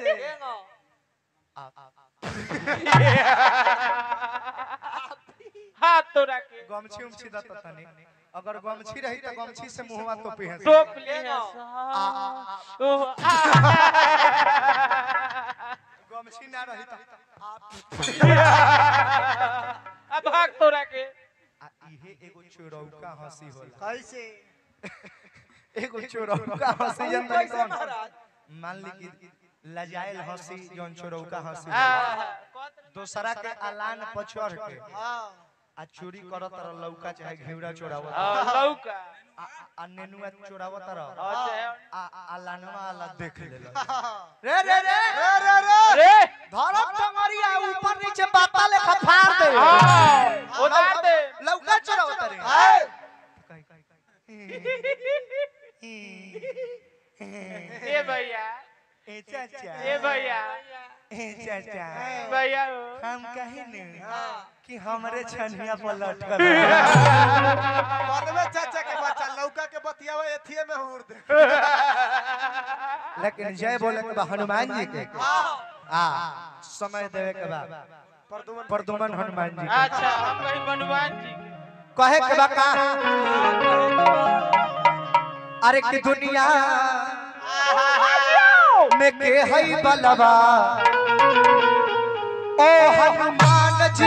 कैसे हाथ तोड़ा के गमछी उमछी दत तनी अगर गमछी रही तो गमछी से मुंहवा तोपी है टोप लिए हैं ओह आ गमछी ना रही तो अब भाग तोड़ा के आ इहे एगो चोरौका हंसी होला कैसे एगो चोरौका हंसी जन तनी कैसे कौन महाराज मान ली कि लजाइल हंसी जौन चोरौका हंसी आ होला। दोसरा के अलान पर चढ़ के हाँ आ चोरी करत रह लौका चाहे घेवड़ा चोरावत आ, लौका आ- आ नेनुआ चोरावत रह अच्छा आ अलानवा अला देख लेला रे रे रे रे रे रे रे धरम टंगरिया ऊपर नीचे बाता लेखा फाड़ दे हाँ उतार दे लौका चोरावत रे हाय ए भैया ए चाचा ए भैया ए चाचा भैया हो। हम कहे न कि हमरे छनिया पर लटकल परवे चाचा के बच्चा लौका के बतियावे एथिए में हुर दे लेकिन जय बोले के बा हनुमान जी के आ समय देवे के बा परदुमन प्रदुमन हनुमान जी के अच्छा हम कहीं हनुमान जी के कहे के बा का अरे कि दुनिया में के हई बलवा ओ हनुमान जी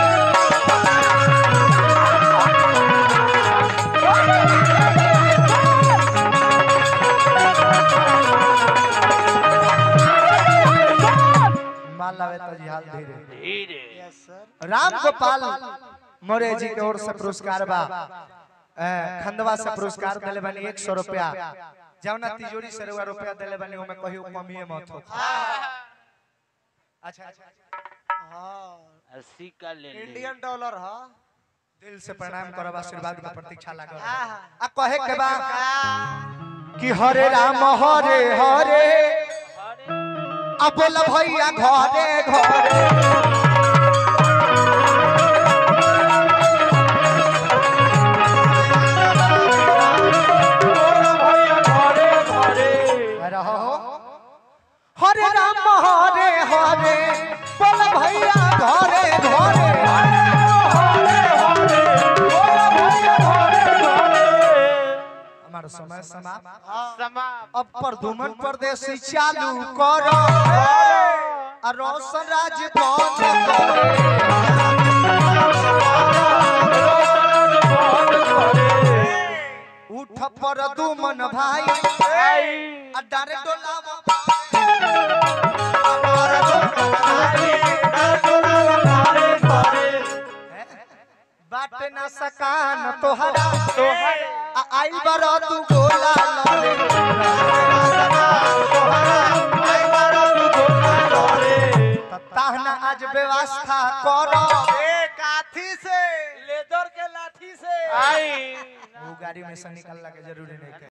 मान लावे तो जिहाल धीरे धीरे यस सर राम गोपाल मोरे जी के ओर से पुरस्कार बा अ, खंडवा से पुरस्कार दिले बनी एक सौ रुपया जौना तिजोरी से रुआ रुपया दिले बनी ओमे कहियो कमिए मत हो अच्छा अच्छा हाँ अस्सी का ले ले इंडियन डॉलर हाँ दिल से प्रणाम करब आशीर्वाद के प्रतीक्षा लागल आहा। आ कहे के बा कि हरे राम हरे हरे आ बोल भैया घरे घरे रहो हरे राम हरे हरे बोल भैया घरे घरे हमारा समय समाप्त समाप्त अब प्रदुमन परदेसी चालू करो आ रोशन राज बंद करो उठ प्रदुमन भाई आ डारे डोलावा बाटे ना सकान तोहरा आ आई बरो तू गोला लरे त ताहना आज व्यवस्था करो ए काथी से लेदर के लाठी से आई वो गाड़ी में से निकलना के जरूरी नहीं है